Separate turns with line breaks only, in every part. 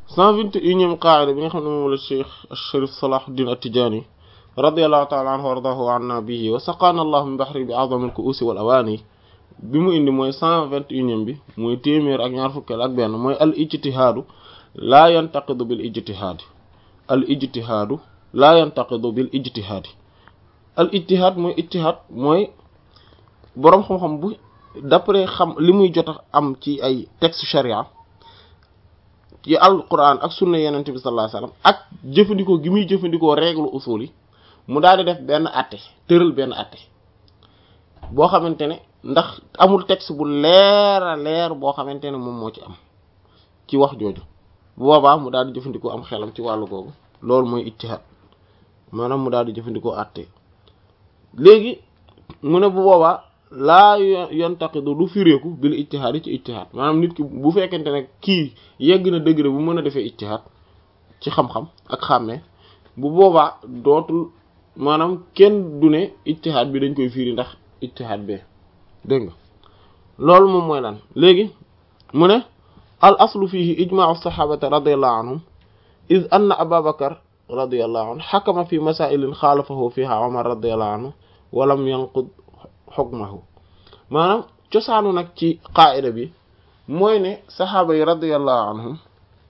cent vingt et unième qaida bi nga xam ne moom la cheikh Sharif Salahuddin At-Tidjânî radiyallahu ta'ala anhu wa ardahu wa anna bihi wa saqana allah min bahri bi a'zami al-ku'usi wal awani bi mu indi mooy cent vingt et unième bi mooy téeméer ak ñaar fukkeel ak benn mooy al ijtihaadu laa yantaqidu bil ijtihaadi al ijtihaadu laa yantaqidu bil ijtihaadi al ijtihaad mooy ijtihaad mooy boroom xam-xam bu d'après xam li muy jot a am ci ay texte sharia ci alquran ak sunna yenente bi sallallahu alayhi wasallam ak jëfandikoo gi muy jëfandikoo règle usul yi mu daal di def benn atte tëral benn atte boo xamante ne ndax amul texte bu leer a leer boo xamante ne moom moo ci am ci wax jooju bu boobaa mu daal di jëfandikoo am xelam ci wàllu googu loolu mooy ijtihaad maanaam mu daal di jëfandikoo atte léegi mu ne bu boobaa laa yantaqidu du firéeku bil ijtihaad yi ci ijtihaad maanaam nit ki bu fekkente ne kii yegg na degré bu mën a defee ijtihaad ci xam-xam ak xàmmee bu boobaa dootul maanaam kenn du ne ijtihaad bi dañ koy firi ndax ijtihaad bee dégg nga loolu moom mooy lan léegi mu ne al aslu fihi ijma'u sahabati radiyallahu anhum iz anna aba bakar radiyallahu anhu xakama fi masailin xaalafahu fiha omar radiyallahu anhu walam yanqud xukmahu maanaam cosaanu nag ci qaida bi mooy ne saxaaba yi radiyallahu anhum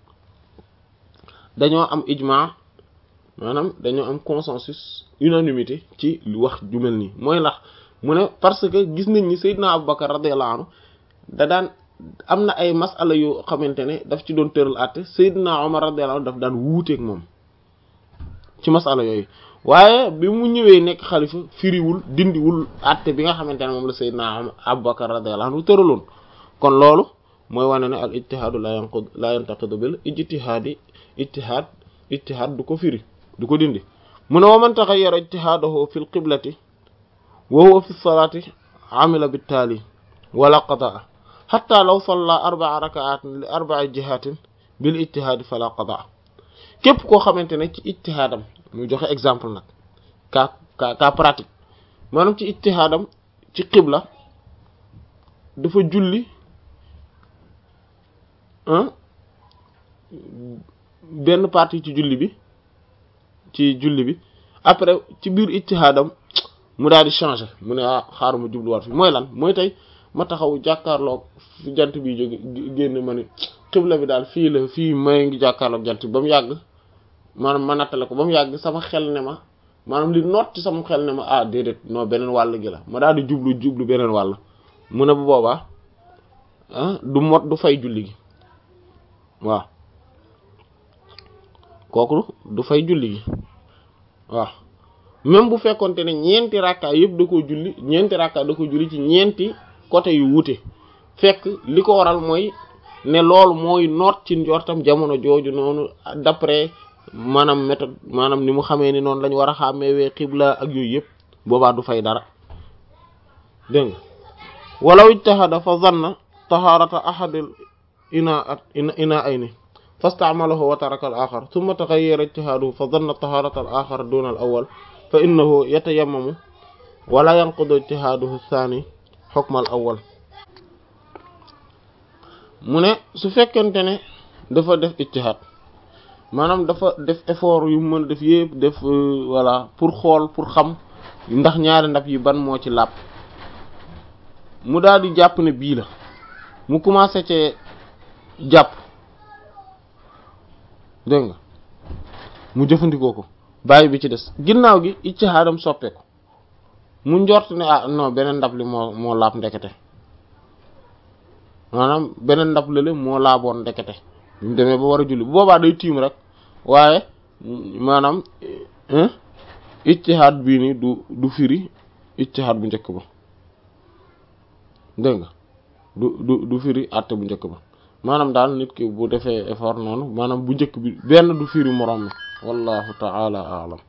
dañoo am ijma maanaam dañoo am consensus unanimité ci wax ju mel nii mooy ndax mu ne parce que gis nañ ni Seydina Abubakar radiyallahu anhu da daan am na ay masala yu xamante ne daf ci doon tëral àtte Seydina Omar radiyallahu anhu daf daan wuuteeg moom ci masala yooyu waaye bi mu ñëwee nekk xalifa firiwul dindiwul àtte bi nga xamante ne moom la Seydina Abubakar radiyallahu anhu tëraloon kon loolu mooy wane ne al ijtihaadu la yanqud la yantaqidu bil ijtihaadi ijtihaad ijtihaad du ko firi du ko dindi mu ne wa man taghayyara ijtihaadahu fil qiblati wa huwa fi salaati amila bittaali wala qadaa xatta law salla arbaa rakaatin li arbai jihatin bil ijtihaadi fala qadaa képp koo xamante ne ci ijtihaadam muy joxe exemple nag cas cas cas pratique maanaam ci ijtihaadam ci qibla dafa julli benn partie ci julli bi ci julli bi après ci biir ijtihaadam mu daal di changer mu ne ah xaaru ma jubluwaat fi mooy lan mooy tey ma taxaw jàkkaarloog fi jant bi jóge génn ma ni xibla bi daal fii la fii may ngi jàkkaarloog jant bi ba mu yàgg maanaam ma nattale ko ba mu yàgg sama xel ne ma maanaam li noot ci sama xel ne ma ah déedéet non beneen wàll gi la ma daal di jublu jublu beneen wàll mu ne bu boobaa ah du mot du fay julli gi waaw kooku du fay julli gi waaw même bu fekkonte ne ñeenti rakka yëpp da ko julli ñeenti rakka da ko julli ci ñeenti côté yu wuute fekk li ko waral mooy ne loolu mooy noot ci njortam jamono jooju noonu d'après maanaam méthode maanaam ni mu xamee ni noonu lañ war a xàmmeewee xibla ak yooyu yëpp boobaa du fay dara dégg nga walaw ijtahada fa zanna taharata ahadil ina ina ayni fastamalahu wa taraka al axar thumma taghayyara ijtihaduhu fa zanna taharata al axar duna al awwal fa innahu yatayammamu wala yanqudu ijtihaduhu thani hukma al awwal mu ne su fekkente ne dafa def ijtihad maanaam dafa def effort yu mën a def yëpp def voilà pour xool pour xam ndax ñaari ndab yi ban moo ci làpp mu daal di jàpp ne bii la mu commencé cee jàpp dégg nga mu jëfandikoo ko bàyyi bi ci des ginnaaw gi ijtihaadam soppeeku mu njort ne ah non beneen ndab li moo moo laab ndekete maanaam beneen ndab lële moo laaboon ndekete bi mu demee ba war a julli bu boobaa day tiim rek waaye maanaam ijtihaad bii ni du du firi ijtihaad bu njëkk ba dégg nga du du du firi àtte bu njëkk ba maanaam daal nit ki bu defee effort noonu maanaam bu njëkk bi benn du firi moroom mi wallahu ta'ala a'lam